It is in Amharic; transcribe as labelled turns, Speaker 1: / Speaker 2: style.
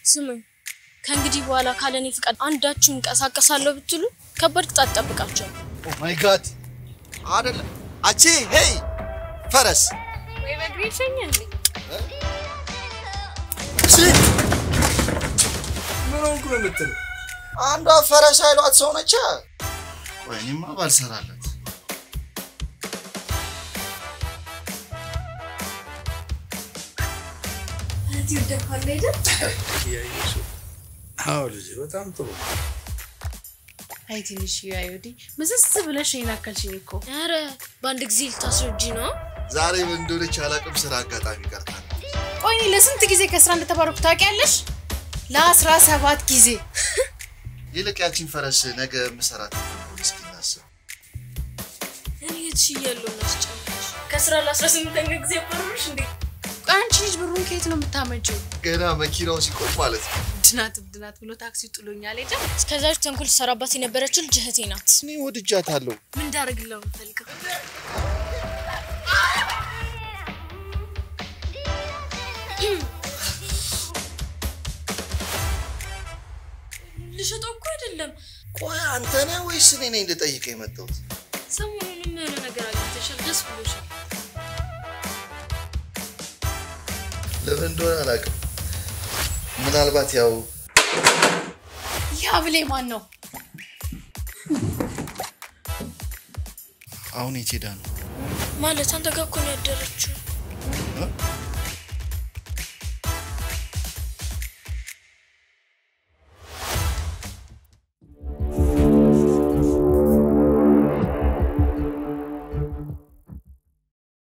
Speaker 1: ስሙኝ፣ ከእንግዲህ በኋላ ካለኔ ፍቃድ አንዳችሁ እንቀሳቀሳለሁ ብትሉ ከባድ ቅጣት ጠብቃቸው።
Speaker 2: ኦ ማይ ጋድ አይደለም አቼ ሄይ ፈረስ
Speaker 1: ወይ በእግሬ ይሸኛል።
Speaker 2: ምን ሆንኩ ነው የምትለው? አንዷ ፈረስ አይሏት ሰው ነች። ቆይ እኔማ ባልሰራለት
Speaker 3: አዎ ልጄ በጣም ጥሩ
Speaker 4: አይ ትንሽ አይወዲ ምዝዝ ብለሽ ይናከልሽኝ እኮ
Speaker 1: ኧረ በአንድ ጊዜ ልታስረጂ ነው?
Speaker 2: ዛሬ ምን እንደሆነች አላውቅም። ስራ አጋጣሚ ቀርታል።
Speaker 4: ቆይ እኔ ለስንት ጊዜ ከስራ እንደተባረኩ ታውቂያለሽ? ለአስራ ሰባት ጊዜ
Speaker 2: ይልቅ ያቺን ፈረስ ነገ ምሰራት እስኪ እናስብ።
Speaker 1: እኔ የትሽ እያለሁ እናስጨምች ከስራ ለአስራ ስምንተኛ ጊዜ አባረሩሽ እንዴ?
Speaker 4: ቆይ አንቺ ልጅ ብሩን ከየት ነው የምታመጪው?
Speaker 2: ገና መኪናው ሲቆም ማለት ነው።
Speaker 4: ድናት ድናት ብሎ ታክሲ ጥሎኛል ሄደ።
Speaker 1: እስከዛች ተንኮል ሰራባት የነበረችው ልጅ እህቴ ናት።
Speaker 2: እኔ ወድጃታለሁ።
Speaker 1: ምን እንዳደርግለው የምፈልገው ልሸጠው እኮ አይደለም።
Speaker 2: ቆይ አንተ ነህ ወይስ እኔ ነኝ ልጠይቅ የመጣሁት?
Speaker 1: ሰሞኑንም የሆነ ነገር አግኝተሻል፣ ደስ ብሎሻል።
Speaker 2: ለምን እንደሆነ አላውቅም። ምናልባት ያው
Speaker 4: ያ ብሌ ማን ነው?
Speaker 2: አሁን የት ሄዳ ነው?
Speaker 1: ማለት አንተ ጋር እኮ ነው ያደረችው።
Speaker 2: እ?